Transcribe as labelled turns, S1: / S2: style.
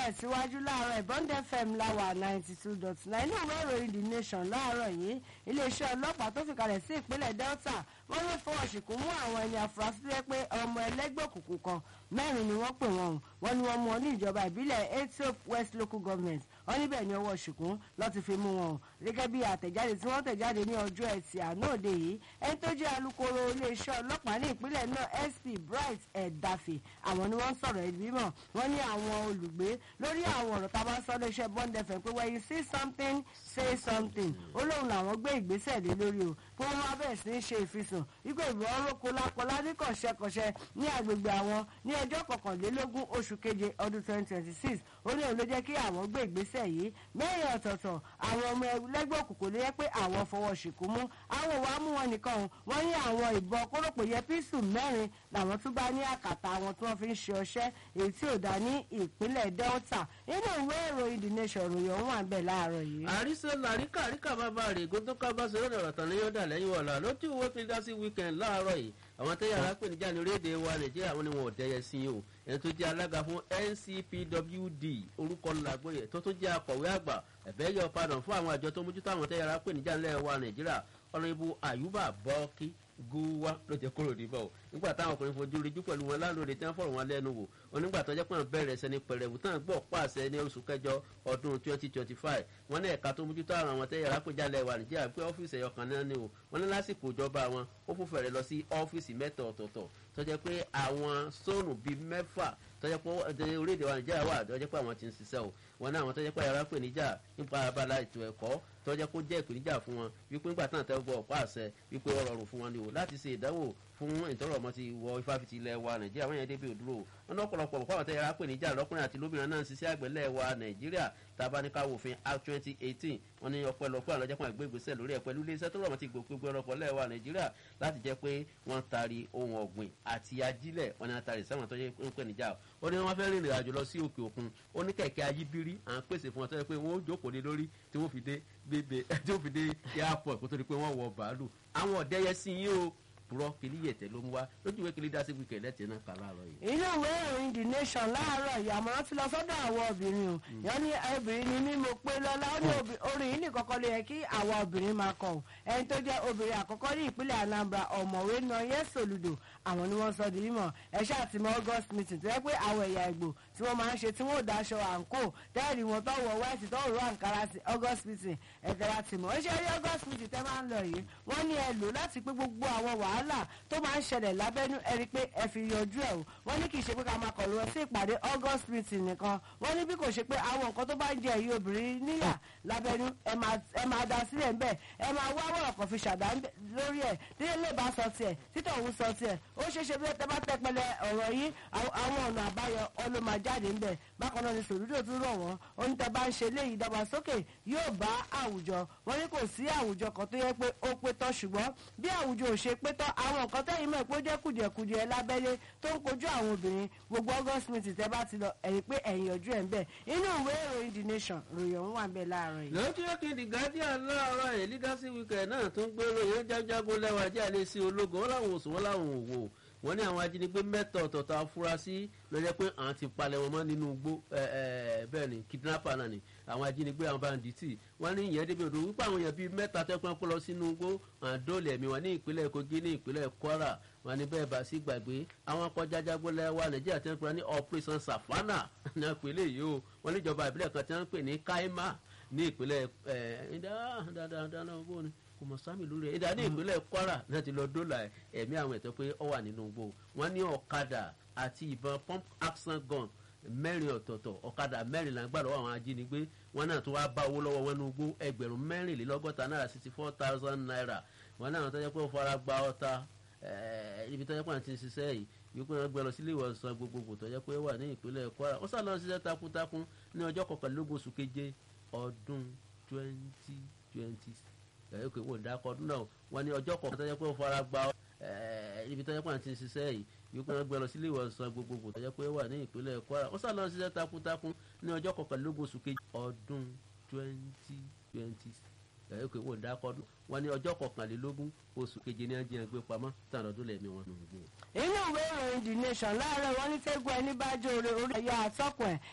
S1: tẹ̀síwájú láàárọ̀ ìbọn fm láwà ninety two dot nine inú ìwé ìròyìn the nation láàárọ̀ yìí iléeṣẹ́ ọlọ́pàá tó fìkalẹ̀ sí ìpínlẹ̀ delta wọ́n lè fọwọ́ ṣìkún mú àwọn ẹni àfúrásì tó yẹ pé ọmọ ẹlẹ́gbẹ́ òkùnkùn kan mẹ́rin ni wọ́n pè wọ́n wọ́n ní wọ́n mú wọn ní ìjọba ìbílẹ̀ ethiop west local government wọ́n níbẹ̀ ní ọwọ́ ṣìkún lọ́ ti fi mú wọn gẹ́gẹ́ bí àtẹ̀jáde tí wọ́n tẹ̀jáde ní ọjọ́ ẹtì àná òde yìí ẹni tó jẹ́ alukoro iléeṣẹ́ ọlọ́pàá ní ìpínlẹ̀ náà sp bright ẹ̀dáfì àwọn ni wọ́n sọ̀rọ̀ ẹ̀dí mímọ̀ wọ́n ní àwọn olùgbé lórí àwọn ọ̀rọ̀ tá a bá sọ léṣẹ́ bond fm pé when you see something say something ó lóun làwọn gbé ìgbésẹ̀ lé lórí o pé wọ́n wá bẹ̀rẹ̀ sí ní ṣe ìfisùn wípé ìbọn ọlọ́kọ lápọ̀lá ní kọ̀ṣẹ́kọ̀ṣẹ́ ní agbègbè àwọn ní ọjọ́ kọkànlélógún oṣù keje ọdún twenty twenty six ó ní òun ló jẹ́ kí àwọn gbé ìgbésẹ̀ yìí mẹ́rin ọ̀tọ̀ọ̀tọ̀ àwọn ọmọ ẹlẹ́gbẹ́ òkùnkùn ló yẹ pé àwọn fọwọ́ ṣìkú mú àwọn wàá mú wọn nìkan o wọ́n ní àwọn ìbọn kórópò yẹ píìsù mẹ́rin làwọn tún bá ní àkàtà àwọn tí wọ́n fi ń ṣe ọṣẹ́ èyí tí ò dá ní ìpínlẹ̀ delta nínú ìwé ìròyìn the nation ròyìn ọ̀hún wà ń bẹ̀ láàárọ̀ yìí.
S2: àríṣe làríkà àríkà bàbá rẹ̀ gòtò kábàṣe lọ́dọ̀ ọ̀tàn ní yọ̀dà lẹ́yìn ọ̀la lójú ìwé fi dá sí weekend láàárọ̀ yìí àwọn tẹ́yà arápèníjà ní orílẹ̀-èdè wa nàìjíríà wọn ni wọn ò dẹ́yẹ sí o ẹni tó jẹ́ alága fún ncpwd orúkọ làgbóyè tó tó jẹ́ akọ̀wé àgbà ẹ̀bẹ́ yọ padà fún àwọn àjọ tó mójútó àwọn tẹ́yà arápèníjà ńlẹ̀ wa nàìjíríà ọ̀nàbù àyùbá bọ́ọ̀kì gúwá ló jẹ kúrò níbọ̀ o nígbà táwọn ọkùnrin fojú ríjú pẹ̀lú wọn lálóore tí wọ́n fọ̀rọ̀ wọn lẹ́nu wò onígbà tó jẹ́ pé wọ́n bẹ̀rẹ̀ sẹ́ni pẹ̀rẹ̀wù tán gbọ́ pàṣẹ ní oṣù kẹjọ ọdún twenty twenty five wọ́n ní ẹ̀ka tó mójútó àwọn àwọn tẹ́yà rápẹ́jálẹ̀ wà nìjíríà pé ọ́fíìsì ẹ̀yọ kan náà ni o wọ́n ní lásìkò ìjọba wọn ó fún fẹ̀rẹ̀ lọ sí ọ́fíìsì mẹ́ta ọ̀tọ̀ọ̀tọ̀ tó jẹ́ pé àwọn sóònù bíi mẹ́fà tó jẹ́ pé orílẹ̀-èdè wa nìjíríà wà tó jẹ́ pé àwọn ti ń ṣiṣẹ́ o wọn ní àwọn tó jẹ́ pé ara pè níjà nípa abala ètò ẹ̀kọ́ tó jẹ́ kó jẹ́ ìpèníjà fún wọn wípé nígbà táwọn tẹ́ gbọ́ ọ̀pá àṣẹ wípé ó rọrùn fún wọn ni o láti ṣe ìdánwò fún ìtọ́rọ̀ ọmọ ti wọ ifáfitì ilẹ̀ wa nàìjíríà wọ́n yẹn débi òdúró wọn ní ọ̀pọ̀lọpọ̀ ọ̀pọ̀ àwọn tẹ́ yàrá pè níjà lọ́kùnrin àti lóbìnrin náà ń ṣiṣẹ́ àgbẹ̀lẹ̀ wa nàìjíríà tabaníkà wòfin act twenty eighteen wọn ní ọpẹ́lọpẹ́ àwọn ọlọ́jẹ́ kan ìgbé ìgbésẹ̀ lórí ẹ̀ pẹ̀lú iléeṣẹ́ tó rọ̀mọ́ ti gbòkúgbò ọlọ́pọ̀ lẹ̀ wa nàìjíríà láti jẹ́ pé wọ́n tari ohun ọ̀gbìn àti ajílẹ̀ wọn ni wọ́n tari sáwọn tó yẹ ń pè níjà ó ní wọ́n fẹ́ rìnrìn àjò lọ sí òkè òkun ó ní kẹ̀kẹ́ ayíbírí à ń pèsè fún wọn tó yẹ pé wọ́n ó jókòó lé lórí tí wọ́n fi dé bébè tí wọ́n fi dé airport kó tó di pé wọ́n wọ bàálù àwọn ọ̀dẹ́yẹ sí yín o purọ́ kìlí yẹ̀tẹ̀ ló ń wá lójú ìwé kìlí dá sí wíkẹ̀ lẹ́tẹ̀ẹ́ náà kà láàárọ̀ yìí.
S1: inú ìwé ìròyìn the nation láàárọ̀ yìí àmọ́ ti lọ sọ́dọ̀ àwọn obìnrin o yẹn ní obìnrin ni mí mo pé lọ́la ó ní orin yìí nìkan kọ́ ló yẹ kí àwọn obìnrin máa kọ̀ ẹni tó jẹ́ obìnrin àkọ́kọ́ ní ìpínlẹ̀ anambra ọ̀mọ̀wé nọyẹ soludo àwọn ni wọ́n sọ di mímọ̀ ẹ ṣàtìmọ́ august meeting tó yẹ pé àwọn ẹ̀yà ìgbò tí wọ́n máa ń ṣe tí wọ́n ò daṣọ àǹkó tẹ́ẹ̀rì wọn tó wọ wẹ́ẹ̀sì tó rọ àǹkárá sí august meeting ẹ̀tẹ̀ra tìmọ̀ ó ṣe rí august meeting tẹ́ máa ń lọ yìí wọ́n ní ẹ lò láti pé gbogbo àwọn wàhálà tó máa ń ṣẹlẹ̀ lábẹ́nú ẹ̀rí pé ẹ fi yọjú ẹ̀ o wọ́n ní kì í ṣe pé ká máa kọ̀ lọ sí ìpàdé august meeting nìkan wọ́n ní bí kò ṣe pé àwọn nǹkan tó bá ń jẹ èyí obìnrin níyà lábẹ́nú ẹ máa da sílẹ̀ ń bẹ̀ ẹ máa wá wọ̀rọ̀ kan fi ṣàdá lórí ẹ̀ tí ilé bá sọ tiẹ̀ títọ̀ òun sọ tiẹ̀ ó ṣeé ṣe bí ẹ bá tẹpẹlẹ ọ̀rọ̀ yìí àwọn ọ̀nà àbáyọ ọlọ́mà jáde ń bẹ̀ bákan náà ni sòlúdò tún rọ̀ wọ́n oníta bá ń ṣe léyìí ìdàgbàsókè yóò bá àwùjọ wọ́n ní kò sí àwùjọ kan tó yẹ pé ó pé tán ṣùgbọ́n bí àwùjọ ò ṣe pé tán àwọn nǹkan tẹ́yìn mọ̀ pé ó jẹ́ kùdìẹ̀kùdìẹ̀ lábẹ́lé tó ń kojú àwọn obìnrin gbogbo august meeting tẹ́ bá ti lọ ẹ̀yìn pé ẹ̀yìn ọjọ́ ẹ̀ ń bẹ̀ inú ìwé ìròyìn the nation ròyìn ọ̀hún wà ń bẹ̀ láàárọ̀ yìí.
S2: lójú òkèdè guardian láàárọ̀ ẹ̀ leadership weekend náà tún gbé ròyìn jájágó lẹ́wà jẹ́ àlẹ́ sí ológun wọn làwọn òsùn wọn làwọn òwò wọn ní àwọn ajínigbé mẹ́tọ̀ ọ̀tọ̀ọ̀tọ̀ afurasí ló jẹ́ pé àwọn ti palẹ̀ wọn mọ́ nínú igbó bẹ́ẹ̀ ni kidnapper náà ni àwọn ajínigbé àwọn banditi wọn ní ìyẹn débi odò wípé àwọn èèyàn bíi mẹ́ta tẹ́kùn kó lọ sínú igbó àdóòlì ẹ̀mí wọn ní ìpínlẹ̀ kogi ní ìpínlẹ̀ kwara wọn ní bẹ́ẹ̀ bá sí gbàgbé àwọn kọjájágbólẹ̀ wa nàìjíríà tí wọ́n pè ní operation safana ní ìpínlẹ̀ yìí o wọn níjọba ìbílẹ̀ kan tí wọ́n pè ní kaima ní ìpínlẹ̀ ẹ̀ẹ́dá kò mọ̀ sámi lórí ẹ̀ ìdá ní ìpínlẹ̀ kwara náà ti lọ dọ́là ẹ̀mí àwọn ẹ̀tọ́ pé ọ wà nínú igbó wọn ní ọ̀kadà àti ìbọn pump action gun mẹ́rin ọ̀tọ̀ọ̀tọ̀ ọ̀kadà mẹ́rin là ń gbàdọ̀ àwọn ajínigbé wọn náà tó wá bá owó lọ́wọ́ wọn ní igbó ẹgbẹ̀rún mẹ́rìnlélọ́gọ́ta náírà sixty four thousand naira wọn náà tó jẹ́ pé ó fara gba ọta ibi tó jẹ́ pé àwọn ti ń ṣiṣẹ́ yìí wípé wọn gbé lọ sílé ìwòsàn gbogbogbò tó jẹ́ pé wà ní ìpínlẹ̀ kwara ó sàlọ́ ṣiṣẹ́ takuntakun ní ọjọ́ kọkànlélógún oṣù keje ọdún twenty twenty ẹ̀ ẹ́ wò dákọ̀ ọdún náà wọn ní ọjọ́ kọ̀ọ̀kan tó jẹ́ pé ó fara gba ibi tó jẹ́ pé àwọn ti ń ṣiṣẹ́ yìí wípé wọn gbé lọ sílé ìwòsàn gbogbogbò tó jẹ́ pé wà ní ìpínlẹ̀ kwara ó sàlọ́ ṣiṣẹ́ takuntakun ní ọjọ́ kọkànlélógún oṣù keje ọdún twenty twenty ẹ̀ ẹ́ wò dákọ̀ ọdún wọn ní ọjọ́ kọkànlélógún oṣù keje ní ẹjẹ gbé pamọ́ tàn ọdún lẹ́mí wọn nù gbé.
S1: inú ìwé ìròyìn the nation láàárọ̀ wọn ní tẹ́gùn ẹni bá jó orí orí ẹ̀yà àtọ́kùn ẹ̀